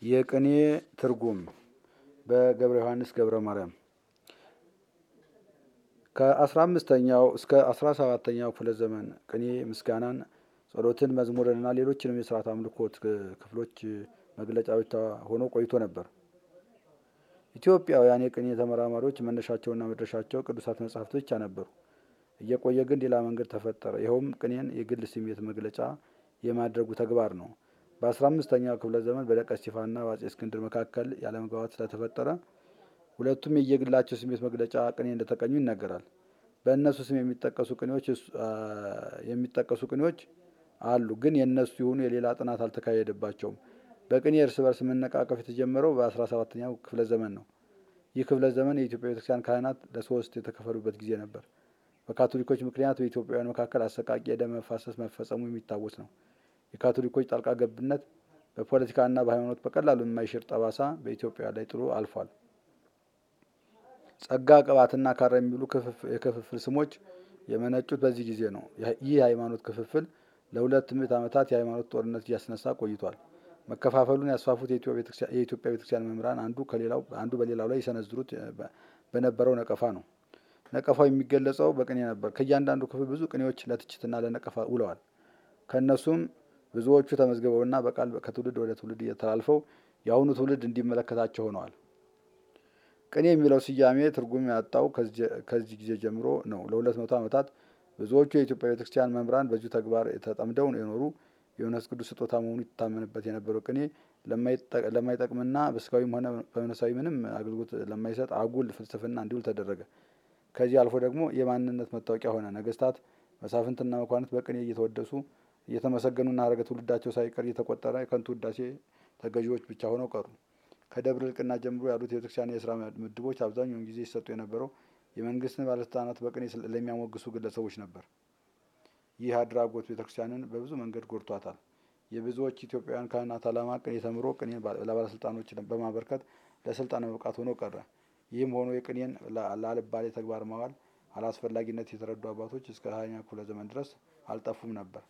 የቅኔ ትርጉም በገብረ ዮሐንስ ገብረ ማርያም ከአስራ አምስተኛው እስከ አስራ ሰባተኛው ክፍለ ዘመን ቅኔ ምስጋናን፣ ጸሎትን፣ መዝሙርንና ሌሎችንም የስርዓት አምልኮት ክፍሎች መግለጫዎች ሆኖ ቆይቶ ነበር። ኢትዮጵያውያን የቅኔ ተመራማሪዎች መነሻቸውና መድረሻቸው ቅዱሳት መጻሕፍት ብቻ ነበሩ። እየቆየ ግን ሌላ መንገድ ተፈጠረ። ይኸውም ቅኔን የግል ስሜት መግለጫ የማድረጉ ተግባር ነው። በአስራ አምስተኛው ክፍለ ዘመን በደቀ እስጢፋና በአጼ እስክንድር መካከል ያለመግባባት ስለተፈጠረ ሁለቱም የየግላቸው ስሜት መግለጫ ቅኔ እንደተቀኙ ይነገራል። በእነሱ ስም የሚጠቀሱ ቅኔዎች የሚጠቀሱ ቅኔዎች አሉ፣ ግን የእነሱ የሆኑ የሌላ ጥናት አልተካሄደባቸውም። በቅኔ እርስ በርስ መነቃቀፍ የተጀመረው በአስራ ሰባተኛው ክፍለ ዘመን ነው። ይህ ክፍለ ዘመን የኢትዮጵያ ቤተክርስቲያን ካህናት ለሶስት የተከፈሉበት ጊዜ ነበር። በካቶሊኮች ምክንያት በኢትዮጵያውያን መካከል አሰቃቂ የደም መፋሰስ መፈጸሙ የሚታወስ ነው። የካቶሊኮች ጣልቃ ገብነት በፖለቲካና በሃይማኖት በቀላሉ የማይሽር ጠባሳ በኢትዮጵያ ላይ ጥሎ አልፏል። ጸጋ፣ ቅባትና ካራ የሚሉ የክፍፍል ስሞች የመነጩት በዚህ ጊዜ ነው። ይህ የሃይማኖት ክፍፍል ለሁለት ምዕት ዓመታት የሃይማኖት ጦርነት እያስነሳ ቆይቷል። መከፋፈሉን ያስፋፉት የኢትዮጵያ ቤተክርስቲያን መምህራን አንዱ ከሌላው አንዱ በሌላው ላይ የሰነዝሩት በነበረው ነቀፋ ነው። ነቀፋው የሚገለጸው በቅኔ ነበር። ከእያንዳንዱ ክፍል ብዙ ቅኔዎች ለትችትና ለነቀፋ ውለዋል። ከእነሱም ብዙዎቹ ተመዝግበውና በቃል ከትውልድ ወደ ትውልድ እየተላልፈው የአሁኑ ትውልድ እንዲመለከታቸው ሆነዋል። ቅኔ የሚለው ስያሜ ትርጉም ያጣው ከዚህ ጊዜ ጀምሮ ነው። ለሁለት መቶ ዓመታት ብዙዎቹ የኢትዮጵያ ቤተክርስቲያን መምህራን በዚሁ ተግባር ተጠምደው የኖሩ የመንፈስ ቅዱስ ስጦታ መሆኑ ይታመንበት የነበረው ቅኔ ለማይጠቅምና በስጋዊም ሆነ በመንፈሳዊ ምንም አገልግሎት ለማይሰጥ አጉል ፍልስፍና እንዲውል ተደረገ። ከዚህ አልፎ ደግሞ የማንነት መታወቂያ ሆነ። ነገስታት፣ መሳፍንትና መኳንንት በቅኔ እየተወደሱ እየተመሰገኑና ሀረገ ትውልዳቸው ሳይቀር እየተቆጠረ የከንቱ ውዳሴ ተገዢዎች ብቻ ሆነው ቀሩ። ከደብረ ልቅና ጀምሮ ያሉት የቤተክርስቲያን የስራ ምድቦች አብዛኛውን ጊዜ ሲሰጡ የነበረው የመንግስትን ባለስልጣናት በቅኔ ለሚያሞግሱ ግለሰቦች ነበር። ይህ አድራጎት ቤተክርስቲያንን በብዙ መንገድ ጎድቷታል። የብዙዎች ኢትዮጵያውያን ካህናት ዓላማ ቅኔ ተምሮ ቅኔን ለባለስልጣኖች በማበርከት ለስልጣን መብቃት ሆኖ ቀረ። ይህም ሆኖ የቅኔን ለአልባሌ ተግባር ማዋል አላስፈላጊነት የተረዱ አባቶች እስከ ሀያኛ ክፍለ ዘመን ድረስ አልጠፉም ነበር።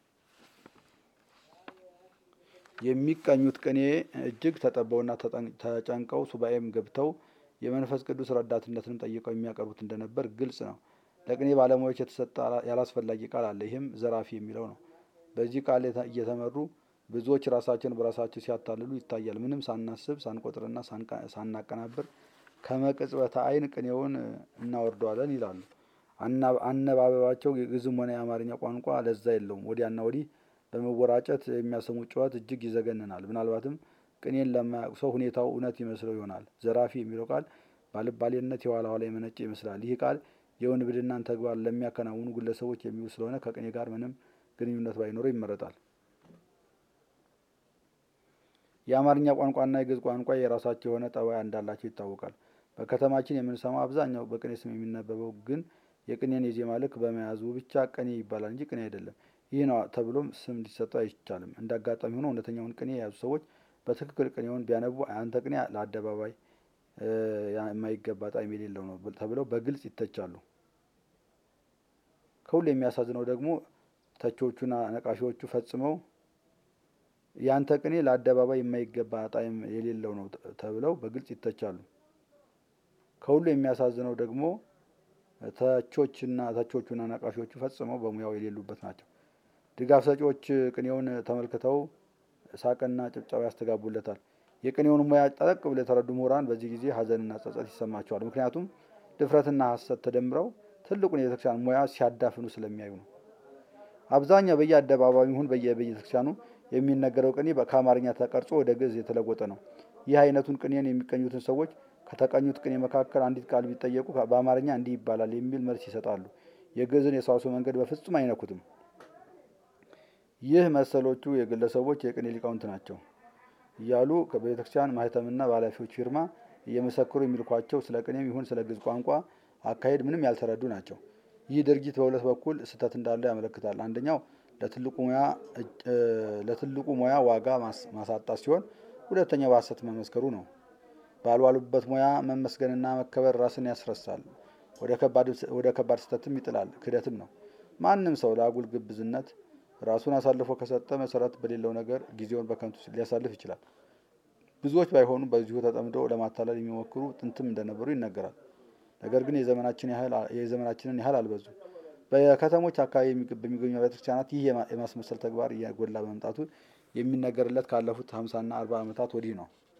የሚቀኙት ቅኔ እጅግ ተጠበውና ተጨንቀው ሱባኤም ገብተው የመንፈስ ቅዱስ ረዳትነትንም ጠይቀው የሚያቀርቡት እንደነበር ግልጽ ነው። ለቅኔ ባለሙያዎች የተሰጠ ያላስፈላጊ ቃል አለ። ይህም ዘራፊ የሚለው ነው። በዚህ ቃል እየተመሩ ብዙዎች ራሳቸውን በራሳቸው ሲያታልሉ ይታያል። ምንም ሳናስብ ሳንቆጥርና ሳናቀናብር ከመቅጽበተ ዓይን ቅኔውን እናወርደዋለን ይላሉ። አነባበባቸው የግዕዝም ሆነ የአማርኛ ቋንቋ ለዛ የለውም። ወዲያና ወዲህ በመወራጨት የሚያሰሙት ጩኸት እጅግ ይዘገንናል። ምናልባትም ቅኔን ለማያውቅ ሰው ሁኔታው እውነት ይመስለው ይሆናል። ዘራፊ የሚለው ቃል ባልባሌነት የኋላ ኋላ የመነጨ ይመስላል። ይህ ቃል የውንብድናን ተግባር ለሚያከናውኑ ግለሰቦች የሚውል ስለሆነ ከቅኔ ጋር ምንም ግንኙነት ባይኖረው ይመረጣል። የአማርኛ ቋንቋና የግዕዝ ቋንቋ የራሳቸው የሆነ ጠባይ እንዳላቸው ይታወቃል። በከተማችን የምንሰማው አብዛኛው በቅኔ ስም የሚነበበው ግን የቅኔን የዜማ ልክ በመያዙ ብቻ ቅኔ ይባላል እንጂ ቅኔ አይደለም። ይህ ነው ተብሎም ስም ሊሰጠው አይቻልም። እንደ አጋጣሚ ሆኖ እውነተኛውን ቅኔ የያዙ ሰዎች በትክክል ቅኔውን ቢያነቡ አንተ ቅኔ ለአደባባይ የማይገባ ጣዕም የሌለው ነው ተብለው በግልጽ ይተቻሉ። ከሁሉ የሚያሳዝነው ደግሞ ተቾቹና ነቃፊዎቹ ፈጽመው ያንተ ቅኔ ለአደባባይ የማይገባ ጣዕም የሌለው ነው ተብለው በግልጽ ይተቻሉ። ከሁሉ የሚያሳዝነው ደግሞ ተቾችና ተቾቹና ነቃፊዎቹ ፈጽመው በሙያው የሌሉበት ናቸው። ድጋፍ ሰጪዎች ቅኔውን ተመልክተው ሳቅና ጭብጨባ ያስተጋቡለታል። የቅኔውን ሙያ ጠለቅ ብለው የተረዱ ምሁራን በዚህ ጊዜ ሐዘንና ጸጸት ይሰማቸዋል። ምክንያቱም ድፍረትና ሐሰት ተደምረው ትልቁን የቤተክርስቲያን ሙያ ሲያዳፍኑ ስለሚያዩ ነው። አብዛኛው በየአደባባዩ ይሁን በየቤተክርስቲያኑ የሚነገረው ቅኔ ከአማርኛ ተቀርጾ ወደ ግዕዝ የተለወጠ ነው። ይህ አይነቱን ቅኔን የሚቀኙትን ሰዎች ከተቀኙት ቅኔ መካከል አንዲት ቃል ቢጠየቁ በአማርኛ እንዲህ ይባላል የሚል መልስ ይሰጣሉ። የግዕዝን የሰዋስው መንገድ በፍጹም አይነኩትም። ይህ መሰሎቹ የግለሰቦች የቅኔ ሊቃውንት ናቸው እያሉ በቤተክርስቲያን ማህተምና በኃላፊዎች ፊርማ እየመሰክሩ የሚልኳቸው ስለ ቅኔም ይሁን ስለ ግዕዝ ቋንቋ አካሄድ ምንም ያልተረዱ ናቸው። ይህ ድርጊት በሁለት በኩል ስህተት እንዳለው ያመለክታል። አንደኛው ለትልቁ ሙያ ዋጋ ማሳጣት ሲሆን፣ ሁለተኛው በሐሰት መመስከሩ ነው። ባልዋሉበት ሙያ መመስገንና መከበር ራስን ያስረሳል፣ ወደ ከባድ ስህተትም ይጥላል፣ ክህደትም ነው። ማንም ሰው ለአጉል ግብዝነት ራሱን አሳልፎ ከሰጠ መሰረት በሌለው ነገር ጊዜውን በከንቱ ሊያሳልፍ ይችላል። ብዙዎች ባይሆኑ በዚሁ ተጠምደው ለማታለል የሚሞክሩ ጥንትም እንደነበሩ ይነገራል። ነገር ግን የዘመናችንን ያህል አልበዙም። በከተሞች አካባቢ በሚገኙ ቤተክርስቲያናት ይህ የማስመሰል ተግባር እየጎላ በመምጣቱ የሚነገርለት ካለፉት ሀምሳና አርባ ዓመታት ወዲህ ነው።